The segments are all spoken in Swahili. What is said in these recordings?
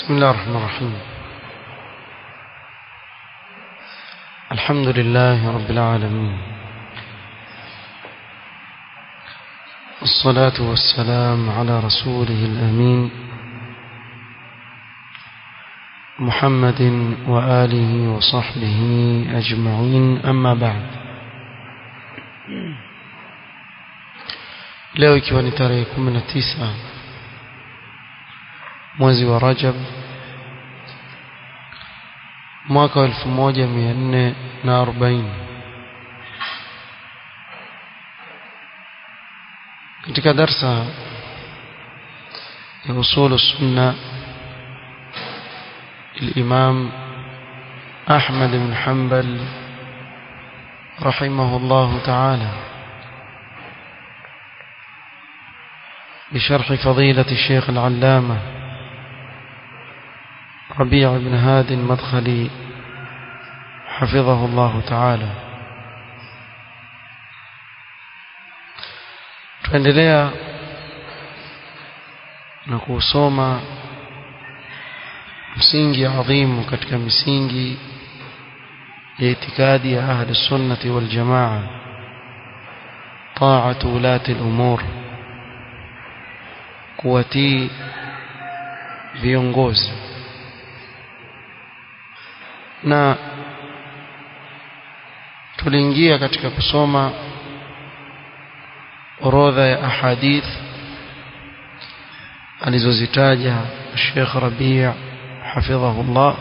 بسم الله الرحمن الرحيم الحمد لله رب العالمين الصلاة والسلام على رسوله الأمين محمد وآله وصحبه أجمعين أما بعد leo ikiwa ni tarehe 19 mwezi wa Rajab mwaka wa 1440 katika darsa ya usul sunna الإمام أحمد بن حنبل رحمه الله تعالى بشرح فضيلة الشيخ العلامة ربيع بن هاد المدخلي حفظه الله تعالى tuendelea na kusoma msingi adhimu katika misingi ya itikadi ya ahli sunnati wal jamaa taatu ulati al-umur kuwatii viongozi na tuliingia katika kusoma orodha ya ahadith alizozitaja Sheikh Rabi' hafidhahullah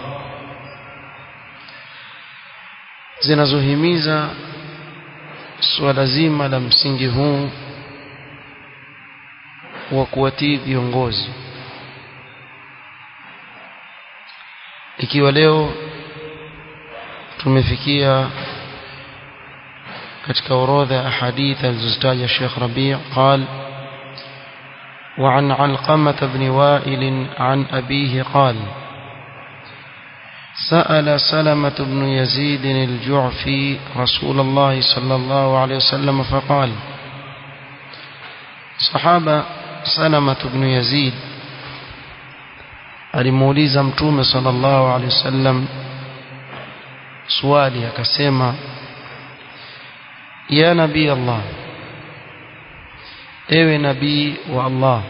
zinazohimiza suala zima la msingi huu wa kuwatii viongozi ikiwa leo tumefikia katika orodha ya ahadith alizozitaja Sheikh Rabi' قال وعن علقمة بن وائل عن أبيه قال سأل سلمة بن يزيد الجعفي رسول الله صلى الله عليه وسلم فقال صحابة سلمة بن يزيد alimuuliza mtume sallallahu alaihi wasallam swali akasema ya nabii Allah ewe nabii wa Allah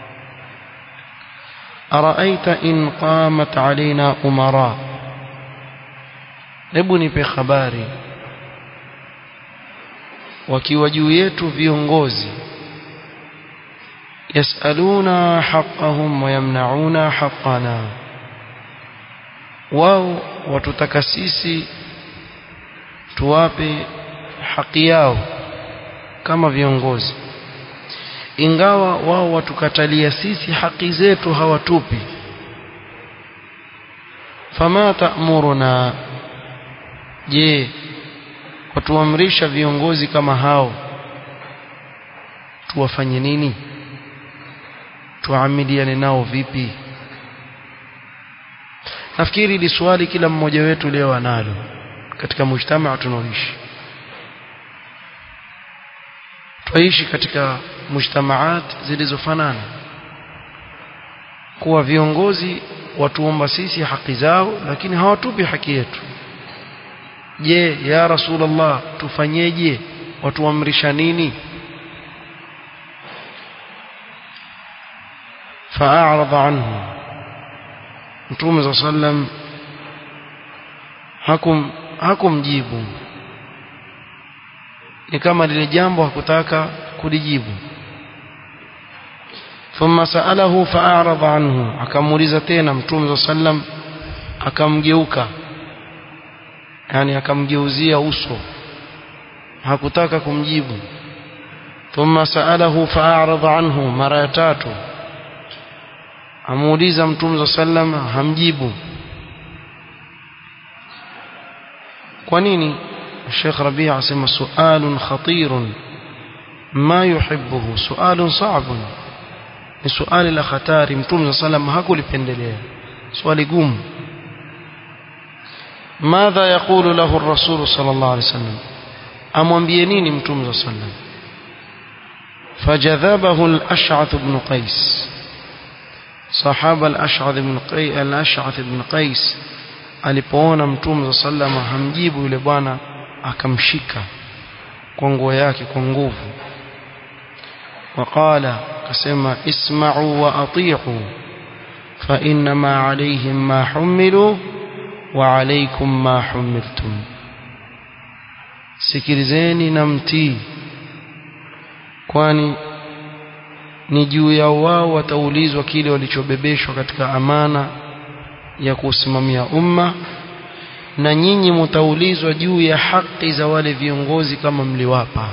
araaita in qamat alaina umara hebu nipe habari wakiwa juu yetu viongozi yasaluna haqqahum wa yamnauna haqqana wao watutaka sisi tuwape haki yao kama viongozi ingawa wao watukatalia sisi haki zetu hawatupi fama ta'muruna je watuamrisha viongozi kama hao tuwafanye nini tuamiliane nao vipi nafikiri hili swali kila mmoja wetu leo analo katika mujtamaa tunaoishi twaishi katika mujtamaat zilizofanana kuwa viongozi watuomba sisi haki zao lakini hawatupi haki yetu je ya rasulullah tufanyeje watuamrisha nini فأعرض عنه Mtume صلى الله عليه وسلم hakum hakumjibu ni kama lile jambo hakutaka kulijibu thumma saalahu fa'arada anhu akamuuliza tena Mtume صلى الله عليه akamgeuka yani akamgeuzia uso hakutaka kumjibu thumma saalahu fa'arada anhu mara ya tatu amuuliza mtume sallam hamjibu kwa nini Sheikh Rabi' asema sualun khatirun ma yuhibbuhu sualun sa'bun ni suali la hatari mtume sallam hakulipendelea swali gumu madha yaqulu lahu ar-rasul sallallahu alayhi wasallam amwambie nini mtume sallam fajadhabahu al-ash'ath ibn qais sahaba al-ash'ath ibn qais al-ash'ath ibn qais alipoona mtume sallama hamjibu yule bwana akamshika kwa nguo yake kwa nguvu waqala akasema isma'u wa ati'u fa inma alayhim ma humilu wa alaykum ma humiltum sikilizeni na mtii kwani ni juu ya wao wataulizwa kile walichobebeshwa katika amana ya kusimamia umma na nyinyi mtaulizwa juu ya haki za wale viongozi kama mliwapa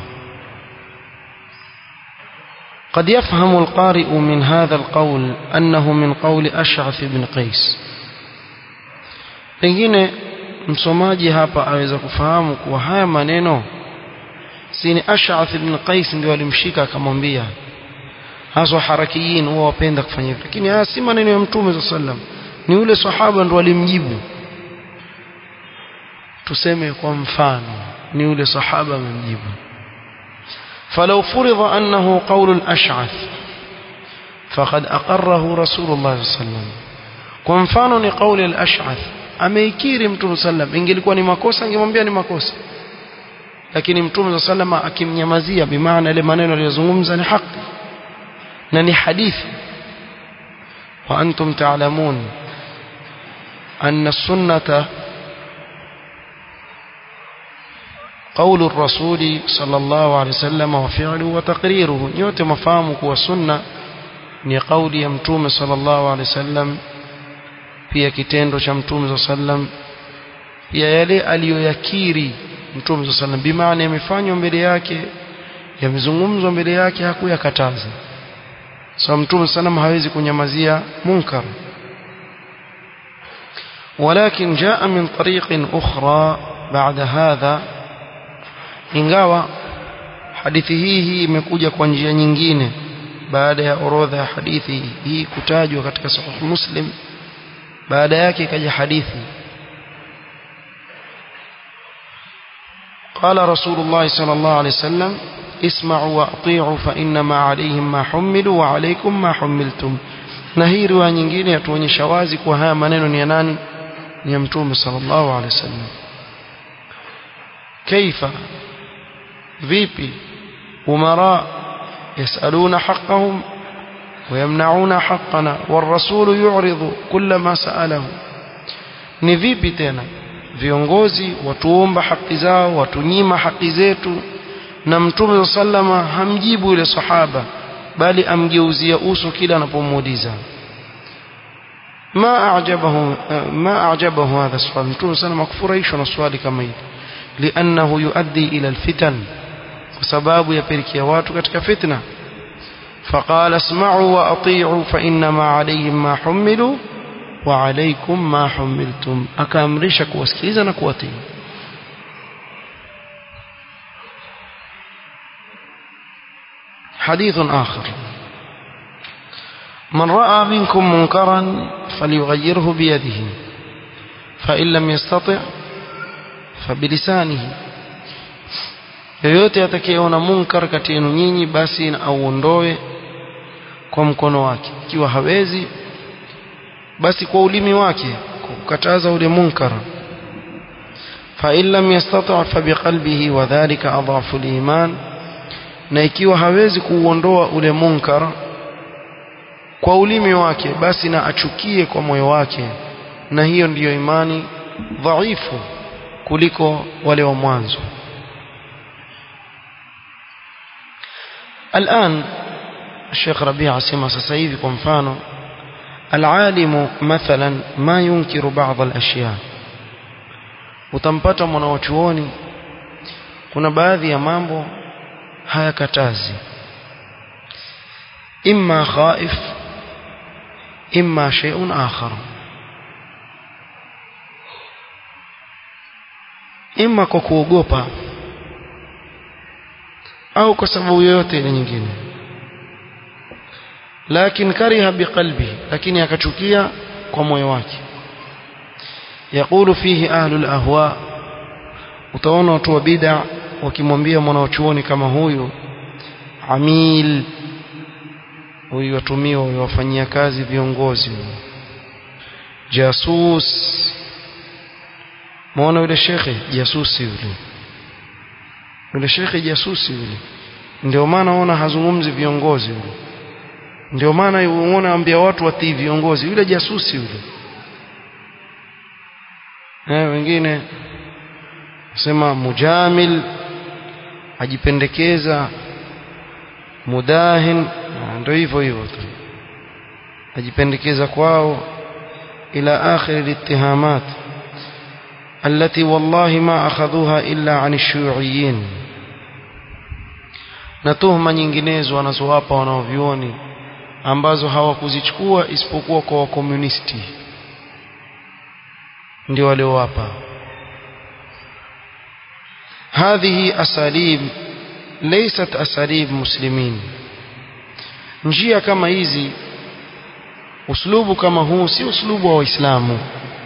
قد يفهم القارئ من هذا القول أنه من قول أشعث بن قيس pengine msomaji hapa aweza kufahamu kuwa haya maneno si ni Ash'ath ibn Qais ndio alimshika akamwambia haswa harakiyin huwa wapenda kufanya hivyo lakini haya si maneno ya mtume sallam ni ule sahaba ndo alimjibu tuseme kwa mfano ni ule sahaba amemjibu فلو فرض أنه قول الأشعث فقد أقره رسول الله صلى الله عليه وسلم kwa mfano ni kauli al-ash'ath ameikiri mtume sallam ingelikuwa ni makosa angemwambia ni makosa lakini mtume sallam akimnyamazia bimaana ile maneno aliyozungumza ni haki na ni hadithi wa antum ta'lamun anna sunnata قول الرسول صلى الله عليه وسلم وفعله وتقريره nyote mafahamu kuwa sunna ni kauli ya mtume sallallahu alaihi wasallam pia kitendo cha mtume sallam pia yale aliyoyakiri mtume sallam bimaana yamefanywa mbele yake yamezungumzwa mbele yake hakuyakataza so mtume sallam hawezi kunyamazia munkar ولكن جاء من طريق أخرى بعد هذا ingawa hadithi hii hii imekuja kwa njia nyingine baada ya orodha ya hadithi hii kutajwa katika sahih muslim baada yake ikaja hadithi قال رسول الله صلى الله عليه وسلم اسمعوا واطيعوا فانما عليهم ما حملوا وعليكم ما حملتم na hii riwaya nyingine yatuonyesha wazi kwa haya maneno ni ya nani ni ya mtume sallallahu alaihi wasallam kaifa vipi umara yasaluna haqqahum ويمنعون حقنا والرسول يعرض كل ما سأله ni vipi tena viongozi watuomba haki zao watunyima haki zetu na mtume sallama hamjibu yule sahaba bali amgeuzia uso kila anapomuuliza ma ajabahu ma ajabahu hadha swali mtume sallama kufurahishwa na swali kama hili liannahu yuaddi ila alfitan kwa sababu yapelekea watu katika fitna فقال اسمعوا وأطيعوا فإنما عليهم ما حملوا وعليكم ما حملتم أكامرشك واسكيزا نكوتي حديث آخر من رأى منكم منكرا فليغيره بيده فإن لم يستطع فبلسانه yoyote atakayeona munkar kati yenu nyinyi basi na auondoe kwa mkono wake ikiwa hawezi basi kwa ulimi wake kwa kukataza ule munkar fa in lam yastata' fa biqalbihi wa dhalika adhafu al-iman na ikiwa hawezi kuuondoa ule munkar kwa ulimi wake basi na achukie kwa moyo wake na hiyo ndiyo imani dhaifu kuliko wale wa mwanzo الآن الشيخ ربيع سمع سسيفي كمفانو العالم مثلا ما ينكر بعض الأشياء utampata mwanawachuoni kuna baadhi ya mambo hayakatazi imma khaif imma shay'un akhar imma kwa kuogopa au kwa sababu yoyote ile nyingine lakini kariha biqalbi lakini akachukia kwa moyo wake yakulu fihi ahlul ahwa utaona watu wa bid'a wakimwambia mwanachuoni kama huyu amil huyu watumiwa huwafanyia kazi viongozi jasus muona yule shekhe jasusi yule yule shekhe jasusi yule ndio maana ona hazungumzi viongozi yule ndio maana unaona ambia watu watii viongozi yule jasusi yule eh wengine sema mujamil ajipendekeza mudahin ndio hivyo hivyo tu ajipendekeza kwao ila akhir al-ittihamat التي والله ما أخذوها إلا عن الشيوعيين na tuhuma nyinginezo wanazowapa wanaovioni ambazo hawakuzichukua isipokuwa kwa wakomunisti ndio waliowapa هذه أساليب ليست أساليب مسلمين njia kama hizi uslubu kama huu si uslubu wa waislamu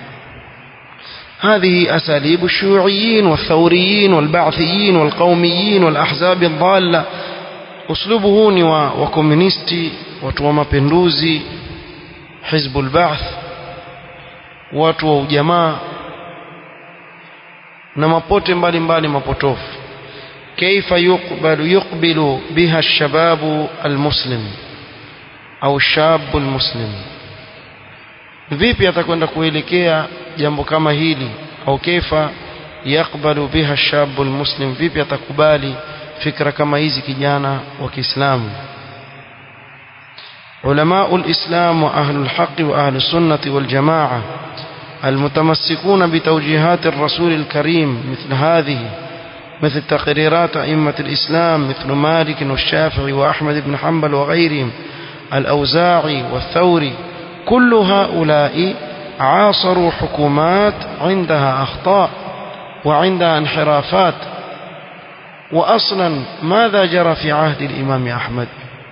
هذه أساليب الشيوعيين والثوريين والبعثيين والقوميين والأحزاب الضالة أسلوبه ni wa wakomunisti watu wa mapinduzi حزب البعث watu wa ujamaa na mapote mbalimbali mapotofu كيف يقبل يقبل بها الشباب المسلم أو الشاب المسلم vipi atakwenda kuelekea jambo kama hili au kaifa yakbalu biha shabu almuslim vipi atakubali fikra kama hizi kijana wa Kiislamu علماء الإسلام وأهل الحق وأهل السنة والجماعة المتمسكون بتوجيهات الرسول الكريم مثل هذه مثل تقريرات أئمة الإسلام مثل مالك والشافعي وأحمد بن حنبل وغيرهم الأوزاعي والثوري كل هؤلاء عاصروا حكومات عندها أخطاء وعندها انحرافات وأصلا ماذا جرى في عهد الإمام أحمد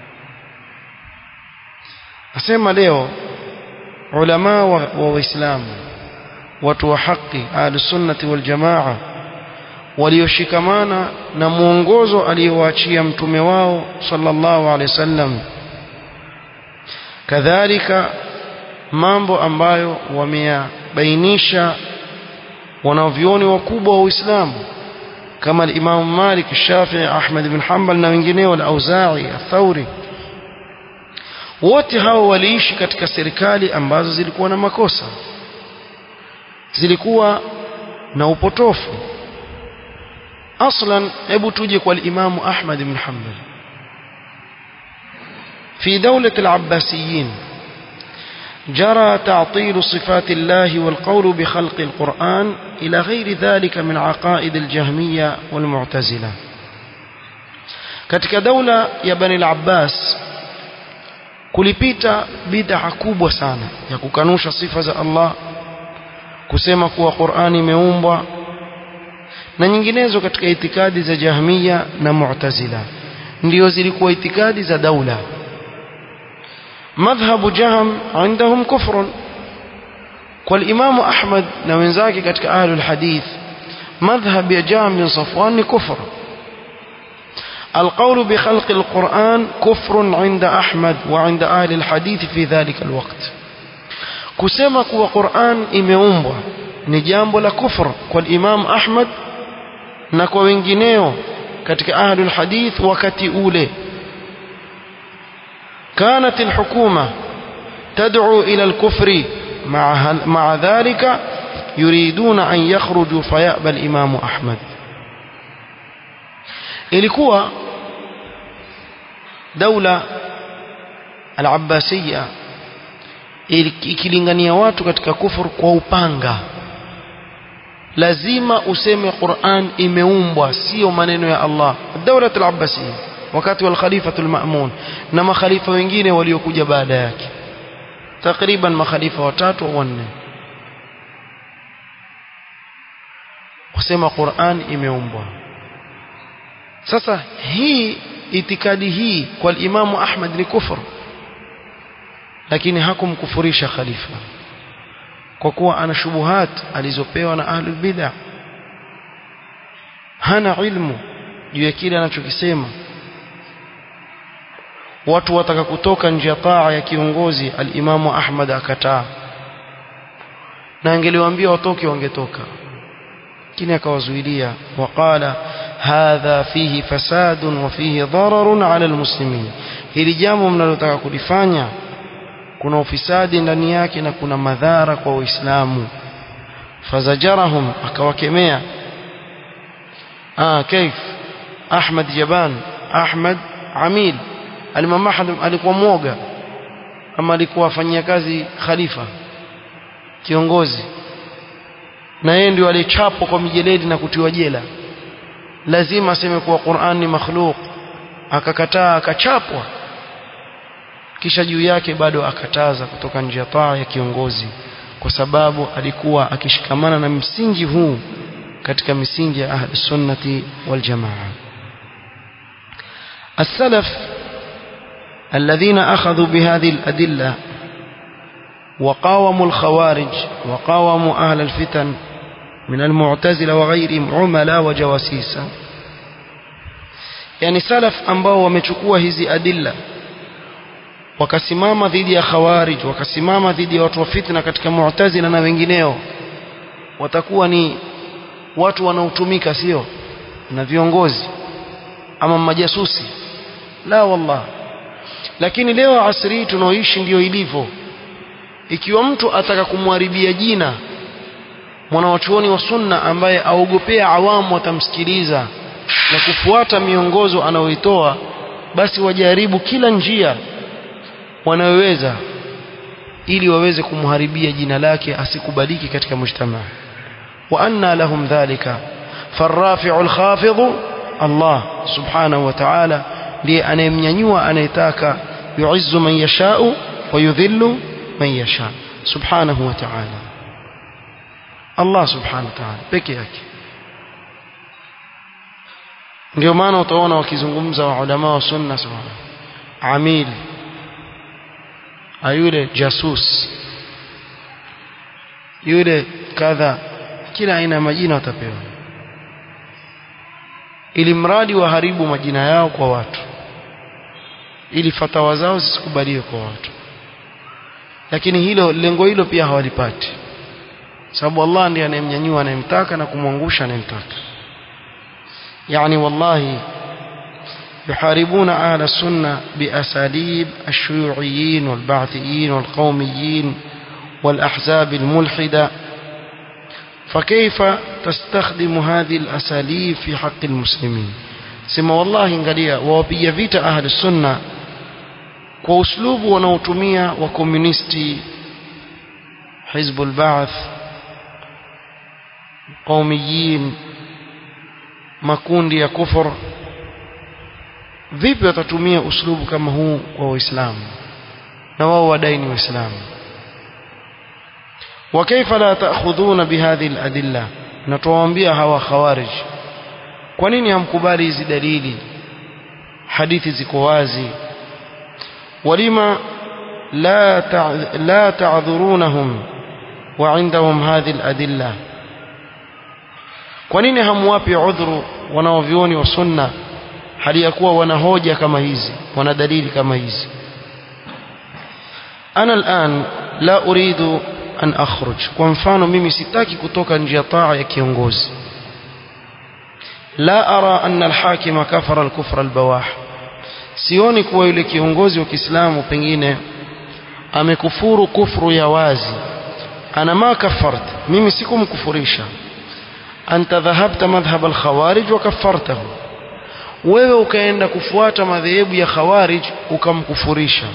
أسمى leo علماء وإسلام watu wa haki ahlusunnati waljamaa walioshikamana na mwongozo aliyowaachia mtume wao sallallahu alaihi wasallam kadhalika mambo ambayo wameyabainisha wanavyoni wakubwa wa Uislamu kama al-Imam Malik, Shafi'i, Ahmad ibn Hanbal na wengineo al-Auza'i, al-Thawri wote hao waliishi katika serikali ambazo zilikuwa na makosa zilikuwa na upotofu aslan hebu tuje kwa al-Imam Ahmad ibn Hanbal في دولة العباسيين جرى تعطيل صفات الله والقول بخلق القرآن إلى غير ذلك من عقائد الجهمية والمعتزلة katika daula ya Bani al-Abbas kulipita bid'a kubwa sana ya kukanusha sifa za Allah kusema kuwa Qur'ani imeumbwa na nyinginezo katika itikadi za Jahmiya na Mu'tazila ndio zilikuwa itikadi za daula madhhabu Jahm عندهم كفر والإمام أحمد na wenzake katika ahlul hadith madhhab ya Jahm bin Safwan ni kufr القول بخلق القرآن كفر عند أحمد وعند أهل الحديث في ذلك الوقت kusema kuwa Qur'an imeumbwa ni jambo la kufr kwa Imam Ahmad na kwa wengineo katika ahlul hadith wakati ule كانت الحكومة تدعو إلى الكفر مع, مع ذلك يريدون أن يخرجوا فيأبى الإمام أحمد ilikuwa daula al-Abbasiyya ikilingania watu katika kufur kwa upanga lazima useme Qur'an imeumbwa sio maneno ya Allah daula al-Abbasiyya wakati wa al-Khalifa al-Ma'mun na makhalifa wengine waliokuja baada yake takriban makhalifa watatu au wanne kusema Qur'an imeumbwa sasa hii itikadi hii kwa Imamu Ahmad ni kufur lakini hakumkufurisha khalifa kwa kuwa ana shubuhat alizopewa na ahlul bid'ah hana ilmu juu ya kile anachokisema watu wataka kutoka nje ya taa ya kiongozi alimamu Ahmad akataa na angeliwaambia watoke wangetoka lakini akawazuilia waqala hadha fihi fasadun wa fihi dararun ala almuslimin hili jambo mnalotaka kulifanya kuna ufisadi ndani yake na kuna madhara kwa waislamu fazajarahum akawakemea ah kaif Ahmad Jaban Ahmad Amil Alimam Ahmad alikuwa mwoga ama alikuwa afanyia kazi khalifa kiongozi na yeye ndio alichapwa kwa mijeledi na kutiwa jela lazima aseme kuwa Qur'an ni makhluq akakataa akachapwa kisha juu yake bado akataza kutoka nje ya taa ya kiongozi kwa sababu alikuwa akishikamana na msingi huu katika misingi ya ahli sunnati wal jamaa السلف الذين أخذوا بهذه الأدلة وقاوموا الخوارج وقاوموا أهل الفتن من المعتزلة وغيرهم عملاء وجواسيس يعني سلف ambao wamechukua hizi adilla wakasimama dhidi ya khawarij wakasimama dhidi ya watu wa fitna katika mu'tazila na wengineo watakuwa ni watu wanaotumika sio na viongozi ama majasusi la wallah lakini leo asri tunaoishi ndio ilivyo ikiwa mtu ataka kumharibia jina mwanawachuoni wa sunna ambaye aogopea awamu watamsikiliza na kufuata miongozo anayoitoa basi wajaribu kila njia wanayoweza ili waweze kumharibia jina lake asikubaliki katika mujtamaa wa anna lahum dhalika farrafi'u alkhafidhu Allah subhanahu wa ta'ala ndiye anayemnyanyua anayetaka yu'izzu man yasha'u wa yudhillu man yasha subhanahu wa ta'ala Allah subhanahu wa ta'ala peke yake ndio maana utaona wakizungumza wa ulama wa sunna sawa amil ayule jasus yule kadha kila aina ya majina watapewa ili mradi waharibu majina yao kwa watu ili fatawa zao zisikubaliwe kwa watu lakini hilo lengo hilo pia hawalipati sababu Allah ndiye anayemnyanyua anayemtaka na kumwangusha anayemtaka yani wallahi يحاربون أهل السنة بأساليب الشيوعيين والبعثيين والقوميين والأحزاب الملحدة فكيف تستخدم هذه الأساليب في حق المسلمين سما والله انقليا ووبي فيت أهل السنة وأسلوب ونوتمية وكوميونيستي حزب البعث قوميين makundi ya kufur vipi watatumia uslubu kama huu kwa waislamu na wao wadai ni waislamu وكيف لا تأخذون بهذه الأدلة نتوambia hawa khawarij kwa nini hamkubali hizi dalili hadithi ziko wazi walima la la ta'dhurunahum وعندهم هذه الأدلة kwa nini hamwapi udhuru wanaovioni wa sunna hali ya kuwa wana hoja kama hizi wana dalili kama hizi ana al'an la uridu an akhruj kwa mfano mimi sitaki kutoka nje ya taa ya kiongozi la ara anna al-hakima kafara al-kufra al-bawah sioni kuwa yule kiongozi wa Kiislamu pengine amekufuru kufru ya wazi ana ma kafart mimi sikumkufurisha anta dhahabta madhhab al-khawarij wa kaffartahu wewe ukaenda kufuata madhehebu ya khawarij ukamkufurisha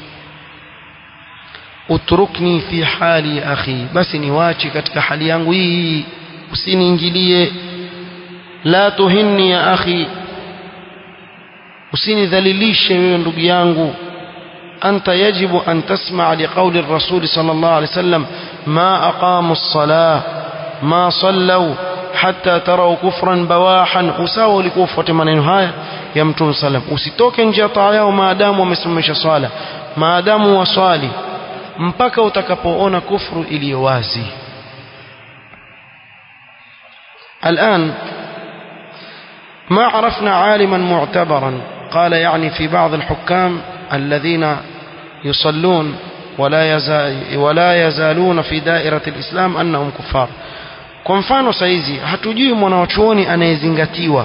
utrukni fi hali ya akhi basi niwache katika hali yangu hii usiniingilie la tuhinni ya akhi usinidhalilishe wewe ndugu yangu anta yajibu an tasma' liqawli ar-rasul sallallahu alayhi wasallam ma aqamu as-salah ma sallaw hatta taraw kufran bawahan usawa ulikuwa ufuate maneno haya ya mtume sallam usitoke nje ya taa yao maadamu wamesimamisha swala maadamu waswali mpaka utakapoona kufru iliyo wazi الآن ما عرفنا عالما معتبرا قال يعني في بعض الحكام الذين يصلون ولا يزال ولا يزالون في دائرة الإسلام أنهم كفار kwa mfano saizi hatujui mwanawachuoni anayezingatiwa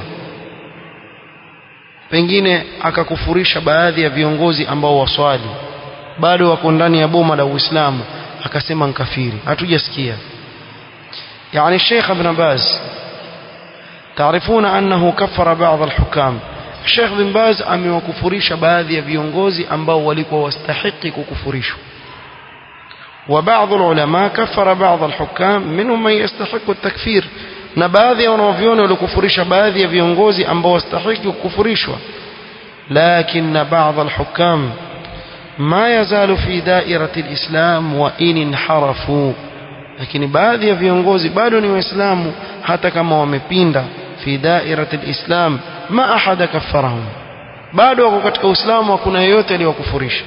pengine akakufurisha baadhi ya viongozi ambao waswali bado wako ndani ya boma la Uislamu akasema nkafiri hatujasikia يعني الشيخ ابن باز تعرفون أنه كفر بعض الحكام الشيخ بن باز amewakufurisha baadhi ya viongozi ambao walikuwa wastahiki kukufurishwa وبعض العلماء كفر بعض الحكام منهم من يستحق التكفير na baadhi ya wanavyoni walikufurisha baadhi ya viongozi ambao wastahiki kukufurishwa لكن بعض الحكام ما يزال في دائرة الإسلام وإن انحرفوا lakini baadhi ya viongozi bado ni waislamu hata kama wamepinda fi dairati alislam ma ahada kaffarahum bado wako katika uislamu hakuna yeyote aliyokufurisha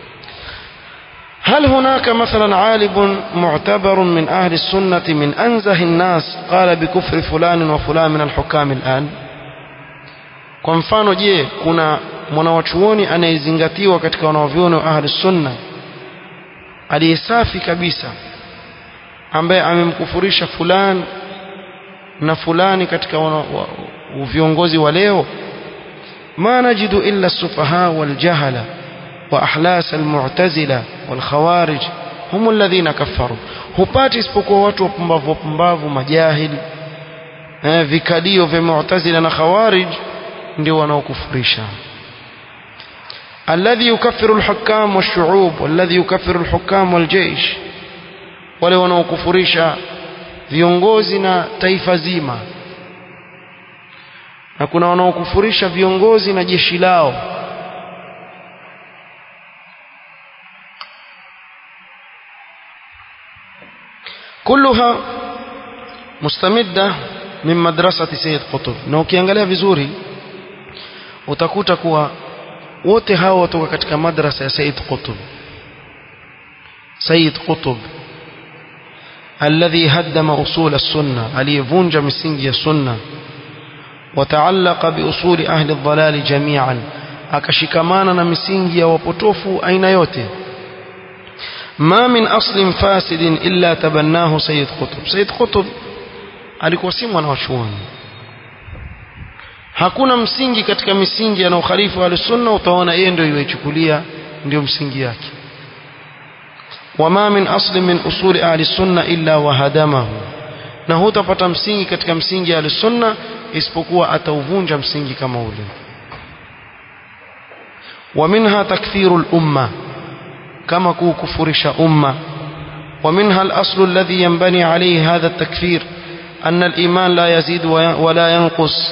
هل هناك مثلا عالم معتبر من أهل السنة من أنزه الناس قال بكفر فلان وفلان من الحكام الآن kwa mfano je kuna mwanawachuoni anayezingatiwa katika wanavyuoni wa ahli sunna aliyesafi kabisa ambaye amemkufurisha fulani na fulani katika wana, wa, viongozi wa leo ma najidu illa sufaha waljahala wa ahlas almu'tazila walkhawarij hum alladhina kaffaru hupati isipokuwa watu wapumbavu wapumbavu majahili eh, vikadio vya mu'tazila na khawarij ndio wanaokufurisha الذي يكفر الحكام والشعوب والذي يكفر الحكام والجيش wale wanaokufurisha viongozi na taifa zima na kuna wanaokufurisha viongozi na jeshi lao كلها مستمدة من مدرسة سيد قطب na ukiangalia vizuri utakuta kuwa wote hao watoka katika madrasa ya Said Qutb Said Qutb الذي هدم أصول السنة aliyevunja misingi ya sunna وتعلق بأصول أهل الضلال جميعا akashikamana na misingi ya wapotofu aina yote ما من أصل فاسد إلا تبناه سيد قطب سيد قطب alikuwa si mwanachuoni hakuna msingi katika misingi ya ukhalifu wa sunna utaona yeye ndio iwechukulia ndio msingi yake wama min asli min usuli ahli sunna illa wahadamahu na hutapata msingi katika msingi ya sunna isipokuwa atauvunja msingi kama ule ومنها تكفير الأمة كما كفرش أمة ومنها الأصل الذي ينبني عليه هذا التكفير أن الإيمان لا يزيد ولا ينقص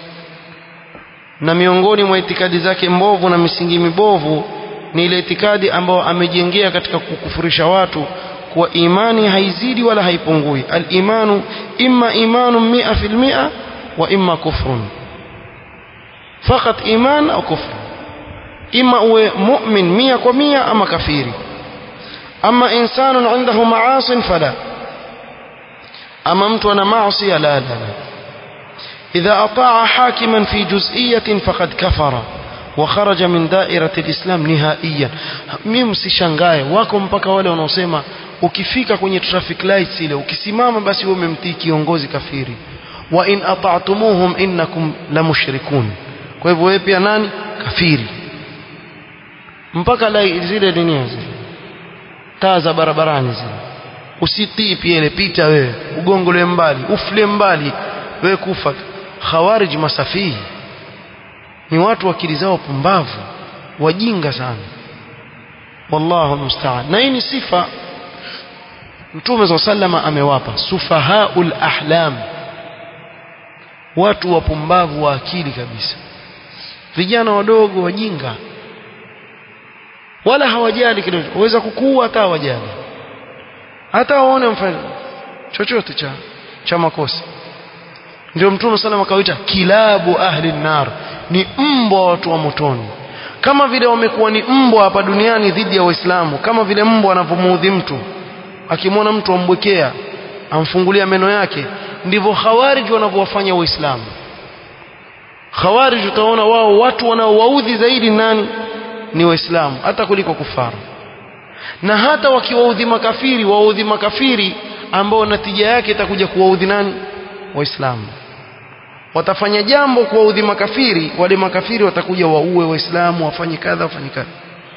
na miongoni mwa itikadi zake mbovu na misingi mibovu ni ile itikadi ambayo amejengea katika kukufurisha watu kuwa imani haizidi wala haipungui al-imanu imma imanu mia fil mia wa imma kufrun fakat iman au kufr imma uwe mu'min mia kwa mia ama kafiri ama insanun indahu ma'asin fala ama mtu ana maasi la la la إذا أطاع حاكما في جزئية فقد كفر وخرج من دائرة الإسلام نهائيا mimi msishangae wako mpaka wale wanaosema ukifika kwenye traffic lights ile ukisimama basi wewe umemtii kiongozi kafiri wa in ata'tumuhum innakum la mushrikun kwa hivyo wewe pia nani kafiri mpaka la zile dunia zile taa za barabarani zile usitii pia ile pita wewe ugongole mbali ufle mbali wewe kufa khawarij masafihi ni watu akili zao pumbavu wajinga sana wallahu musta'an na hii ni sifa mtume za sallama amewapa sufahaul ahlam watu wapumbavu wa akili kabisa vijana wadogo wajinga wala hawajali kile waweza kukua hata hawajali hata waone mfano chochote cha cha makosa ndio mtume sallam akawaita kilabu ahli nar ni mbwa watu wa motoni kama vile wamekuwa ni mbwa hapa duniani dhidi ya waislamu kama vile mbwa anavyomuudhi mtu akimwona mtu ambwekea amfungulia meno yake ndivyo khawarij wanavyowafanya waislamu khawarij utaona wao watu wanaowaudhi zaidi nani ni waislamu hata kuliko kufaru na hata wakiwaudhi makafiri waudhi makafiri ambao natija yake itakuja kuwaudhi nani waislamu watafanya jambo kuwaudhi makafiri wale makafiri watakuja waue waislamu wafanye kadha wafanye kadha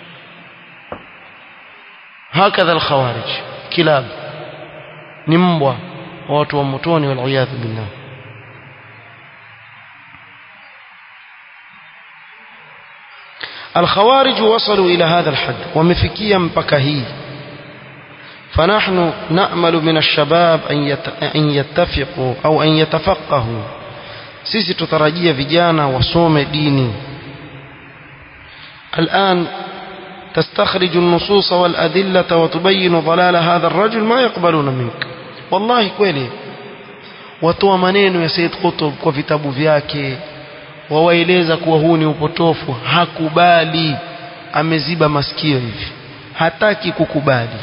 hakadha alkhawarij kilab ni mbwa wa watu wa motoni waliyadhu billah الخوارج وصلوا إلى هذا الحد ومفكيا مبكهي فنحن نأمل من الشباب أن يتفقوا أو أن يتفقهوا sisi tutarajia vijana wasome dini الآن تستخرج النصوص والأدلة وتبين ضلال هذا الرجل ما يقبلون منك والله kweli watoa maneno ya Said Qutb kwa vitabu vyake wawaeleza kuwa huu ni upotofu hakubali ameziba masikio hivi hataki kukubali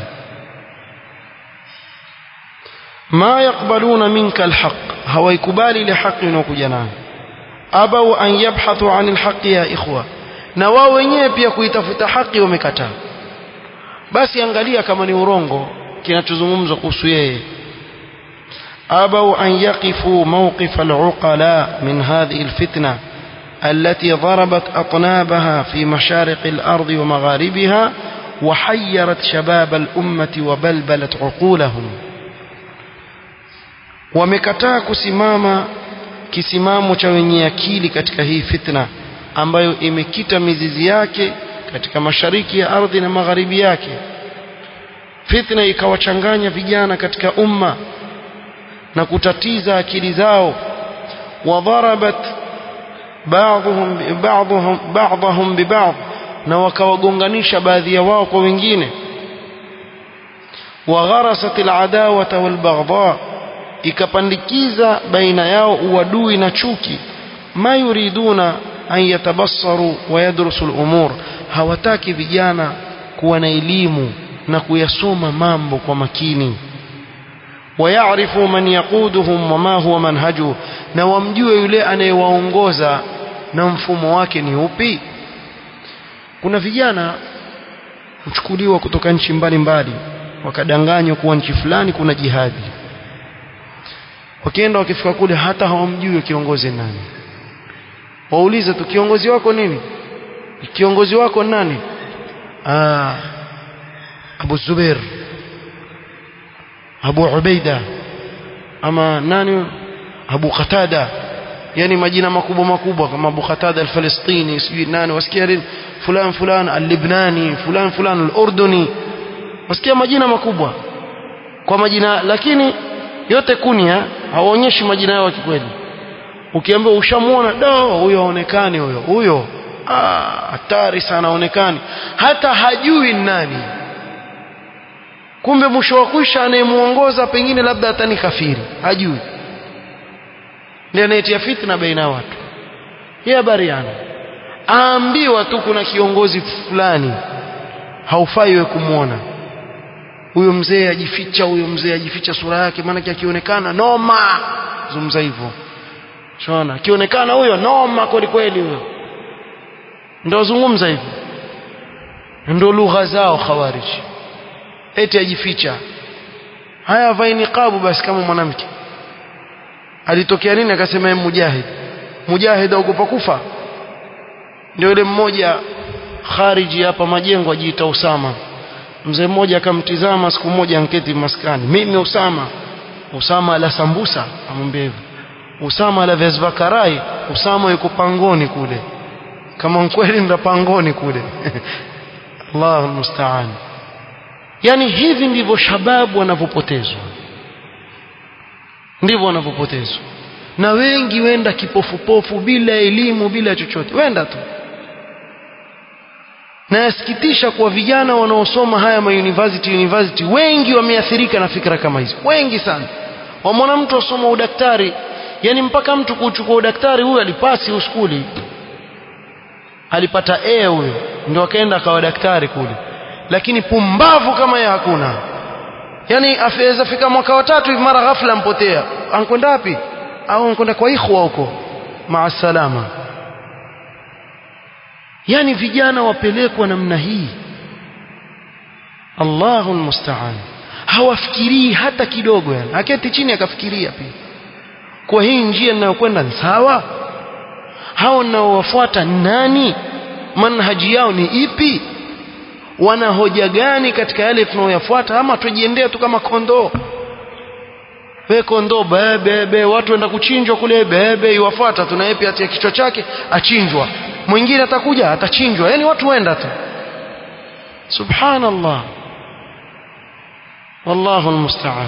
ma yaqbaluna minka alhaq hawaikubali ile haki inayokuja nayo abau an yabhathu an alhaqi ya ikhwa na wao wenyewe pia kuitafuta haki wamekataa basi angalia kama ni urongo kinachozungumzwa kuhusu yeye أبوا أن يقفوا موقف العقلاء من هذه الفتنة التي ضربت أطنابها في مشارق الأرض ومغاربها وحيرت شباب الأمة وبلبلت عقولهم wamekataa kusimama kisimamo cha wenye akili katika hii fitna ambayo imekita mizizi yake katika mashariki ya ardhi na magharibi yake fitna ikawachanganya vijana katika umma na kutatiza akili zao wadharabat ba'dhum ba'dhum ba'dhum biba'd na wakawagonganisha baadhi ya wao kwa wengine wagharasat al'adawata walbaghdha ikapandikiza baina yao uadui na chuki ma yuriduna an yatabassaru wa yadrusu al-umur hawataki vijana kuwa na elimu na kuyasoma mambo kwa makini ويعرفوا من يقودهم وما هو منهجه na wamjue yule anayewaongoza na mfumo wake ni upi kuna vijana huchukuliwa kutoka nchi mbalimbali wakadanganywa kuwa nchi fulani kuna jihadi wakienda wakifika kule hata hawamjui kiongozi nani waulize tu kiongozi wako nini kiongozi wako nani ah Abu Zubair Abu Ubaida ama nani Abu Qatada yani majina makubwa makubwa kama Abu Qatada al-Falastini sijui nani wasikia nini fulan fulan al-Libnani fulan fulan al-Urduni wasikia majina makubwa kwa majina lakini yote kunia hawaonyeshi majina yao kikweli ukiambiwa ushamuona do huyo haonekani huyo huyo hatari sana haonekani hata hajui nani kumbe mwisho wa kwisha anayemuongoza pengine labda hata ni kafiri hajui ndiye anayetia fitna baina ya watu yeye habari yana aambiwa tu kuna kiongozi fulani haufai wewe kumwona huyo mzee ajificha huyo mzee ajificha sura yake maana akionekana noma zungumza hivyo shona akionekana huyo noma kweli kweli huyo ndio zungumza hivyo ndio lugha zao khawariji eti ajificha haya vai niqabu basi kama mwanamke alitokea nini akasema yeye mujahid mujahid aogopa kufa ndio yule mmoja khariji hapa majengo ajiita Usama mzee mmoja akamtizama siku moja anketi maskani mimi Usama Usama la sambusa amwambia hivyo Usama la viazi karai Usama yuko pangoni kule kama kweli nda pangoni kule Allahu musta'an yani hivi ndivyo shababu wanavyopotezwa ndivyo wanavyopotezwa na wengi wenda kipofupofu bila elimu bila chochote wenda tu na yasikitisha kwa vijana wanaosoma haya ma university university wengi wameathirika na fikra kama hizo wengi sana wamwona mtu asoma udaktari yani mpaka mtu kuchukua udaktari huyo alipasi uskuli alipata A huyo ndio akaenda akawa daktari kule lakini pumbavu kama yeye hakuna yani afaweza fika mwaka wa tatu hivi mara ghafla ampotea ankwenda wapi au ankwenda kwa ikhwa huko maa salama yani vijana wapelekwa namna hii Allahu almusta'an hawafikirii hata kidogo yani aketi chini akafikiria pia kwa hii njia ninayokwenda ni sawa hao ninaowafuata nani manhaji yao ni ipi wana hoja gani katika yale tunayoyafuata ama tujiendea tu kama kondoo we kondoo bebe watu wenda kuchinjwa kule bebe iwafuata tunaye pia atia kichwa chake achinjwa mwingine atakuja atachinjwa yani watu wenda tu subhanallah wallahu almusta'an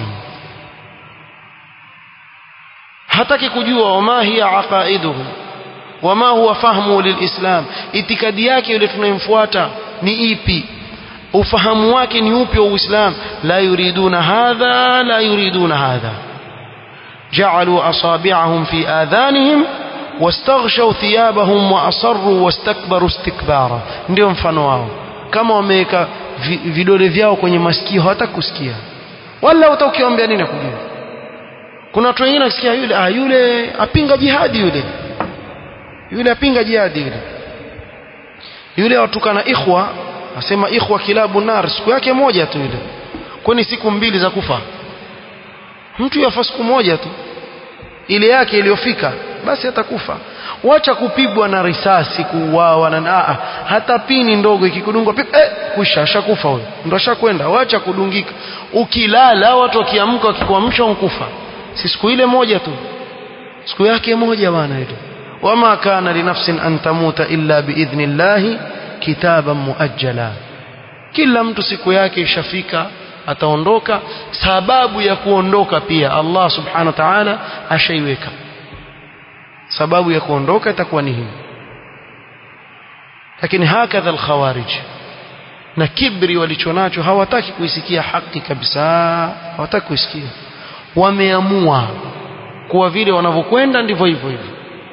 hataki kujua wama hiya aqaiduhu wama huwa fahmu lilislam itikadi yake yule tunayemfuata ni ipi ufahamu wake ni upi wa uislam la yuriduna hadha la yuriduna hadha جعلوا أصابعهم في آذانهم واستغشوا ثيابهم وأصروا واستكبروا استكبارا ndio mfano wao kama wameweka vidole vyao kwenye masikio hawataka kusikia wala hata ukiwaambia nini kujua kuna watu wengine wakisikia yule ah yule apinga jihadi yule yule apinga jihadi yule yule watukana ikhwa asema ikhwa kilabu nar siku yake moja tu yule kwani siku mbili za kufa mtu yafa siku moja tu ile yake iliyofika basi atakufa wacha kupigwa na risasi kuuawa na aa hata pini ndogo ikikudungwa eh kusha ashakufa huyo ndo ashakwenda wacha kudungika ukilala watu wakiamka wakikuamsha unkufa si siku ile moja tu siku yake moja bwana ile wama kana linafsin an tamuta illa biidhnillahi kitaban muajjala kila mtu siku yake ishafika ataondoka sababu ya kuondoka pia Allah subhanahu wa ta'ala ashaiweka sababu ya kuondoka itakuwa ni hii lakini hakadha alkhawarij na kibri walichonacho hawataki kuisikia haki kabisa hawataki kuisikia wameamua kuwa vile wanavyokwenda ndivyo hivyo hivyo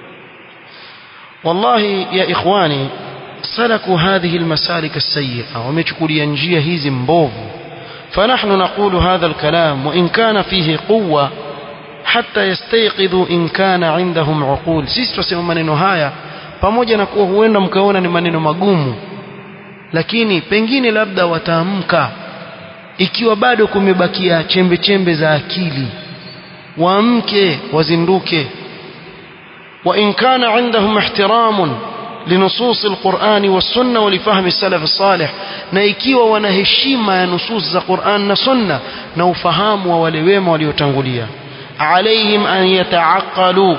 wallahi ya ikhwani salaku hadhihi almasalik as-sayyi'a wamechukulia njia hizi mbovu فنحن نقول هذا الكلام وإن كان فيه قوة حتى يستيقظوا إن كان عندهم عقول sisi tusema maneno haya pamoja na kuwa huenda mkaona ni maneno magumu lakini pengine labda wataamka ikiwa bado kumebakia chembe chembe za akili waamke wazinduke wa in kana indahum ihtiramun لنصوص القرآن والسنة ولفهم السلف الصالح na ikiwa wana heshima ya nusus za Qur'an na Sunna na ufahamu wa wale wema waliotangulia عليهم أن يتعقلوا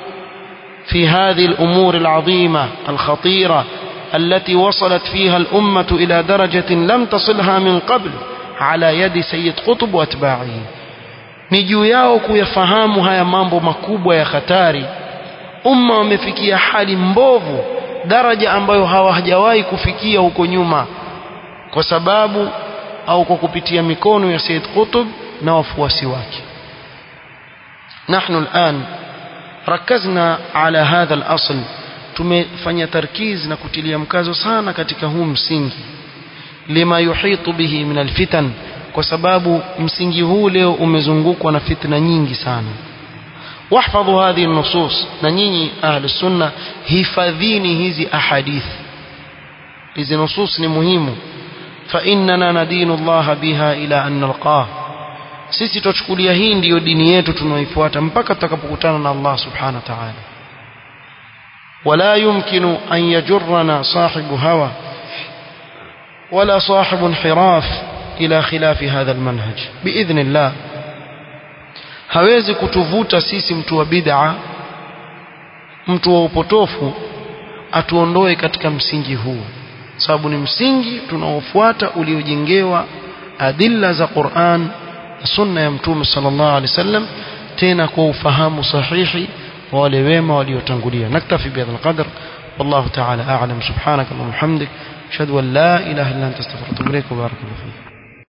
في هذه الأمور العظيمة الخطيرة التي وصلت فيها الأمة إلى درجة لم تصلها من قبل على يد سيد قطب وأتباعه ni juu yao kuyafahamu haya mambo makubwa ya hatari umma wamefikia hali mbovu daraja ambayo hawajawahi kufikia huko nyuma kwa sababu au kwa kupitia mikono ya Said Qutb na wafuasi wake نحن الآن ركزنا على هذا الأصل tumefanya tarkiz na kutilia mkazo sana katika huu msingi lima yuhitu bihi min alfitan kwa sababu msingi huu leo umezungukwa na fitna nyingi sana واحفظوا هذه النصوص ننيني أهل السنة هفذيني هذه أحاديث هذه نصوص مهمة فإننا ندين الله بها إلى أن نلقاه sisi tuchukulia hii ndiyo dini yetu tunaoifuata mpaka tutakapokutana na Allah subhanahu wa ta'ala wala yumkinu an yajurrana sahibu hawa wala sahibu inhiraf ila khilafi hadha almanhaj biidhnillah hawezi kutuvuta sisi mtu wa bid'a mtu wa upotofu atuondoe katika msingi huu sababu ni msingi tunaofuata uliojengewa adilla za Qur'an na sunna ya mtume sallallahu alaihi wasallam tena kwa ufahamu sahihi wa wale wema waliotangulia naktafi bihadha alqadr والله تعالى أعلم سبحانك اللهم وبحمدك أشهد أن لا إله إلا أنت استغفرك وأتوب إليك وبارك الله فيك